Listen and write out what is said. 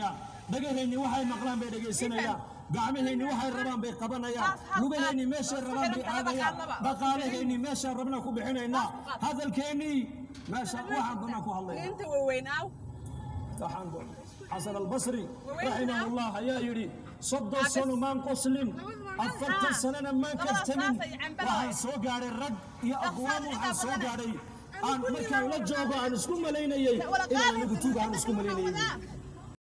dhegaysanayaan dhagaheenni waxay maqlaan bay dhegaysanayaan gacmaheenni waxay rabaan bay qabanayaan lugaheenni meeshay rabaan bay aadayaan dhaqaalaheenni meeshaan rabna ku bixinaynaa hadalkeennii meesha waxaan doonaa ku hadlaynaa inta waaweyn aw waxaan doon xasan albasri raximahullah ayaa yidhi soddon sano maan qoslin afartan sanana maan kaftamin waxaan soo gaadhay rag iyo aqwaam waxaan soo gaadhay aan markaan la joogo aan isku malaynayay inaan anigu tuuga aan isku malaynayay